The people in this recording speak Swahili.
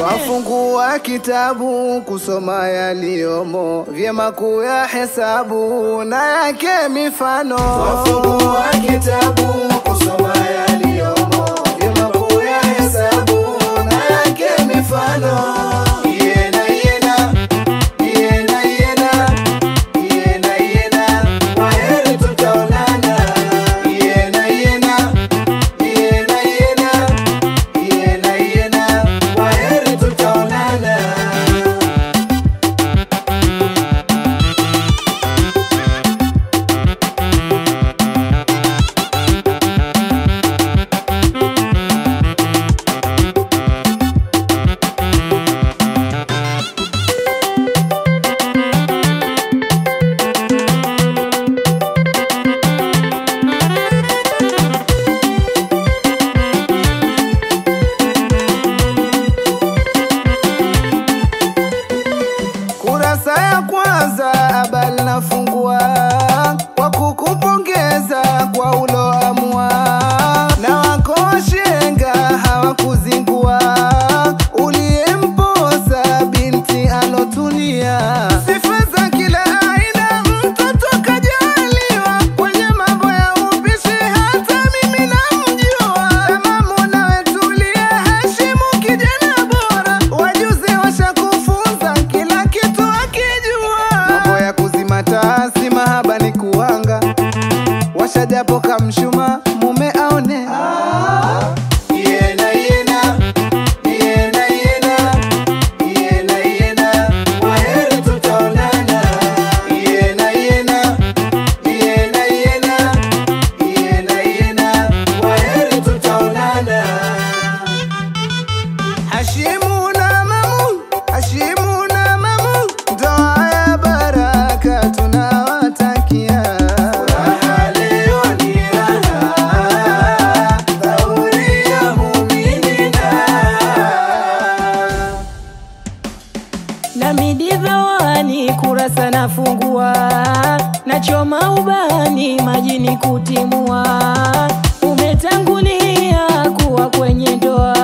Twafungua kitabu kusoma yaliyomo, vyema kuya hesabu na yake mifano. Twafungua kitabu kusoma yaliyomo, vyema kuya hesabu na yake mifano. Yena, yena, yena, yena, yena, yena, kwaheri tutaonana. Yena, yena, yena, yena, yena, yena, kwaheri tutaonana. Kurasa ya kwanza habari nafungua kwa kukupongeza kwa uloamua, na wako washenga hawakuzingua, uliyemposa binti alotulia, sifa za kila aina mtoto kajaliwa, kwenye mambo ya upishi hata mimi namjua, tamamu nawe tulia, heshimu kijana bora, wajuzi washakufunza kila kitu akijua, mambo ya kuzima taa si mahaba ni kuanga, washajapo kamshuma mume aone Yena, yena, yena, yena, yena, yena, kwaheri tutaonana. Yena, yena, yena, yena, yena, yena, kwaheri tutaonana. Hashimu na Mamu, Hashimu na Mamu, ndoa ya baraka tunawatakia. Furaha leo ni raha, dhauri ya muminina. na midivawani kurasa nafungua nachoma ubani majini kutimua umetangulia kuwa kwenye ndoa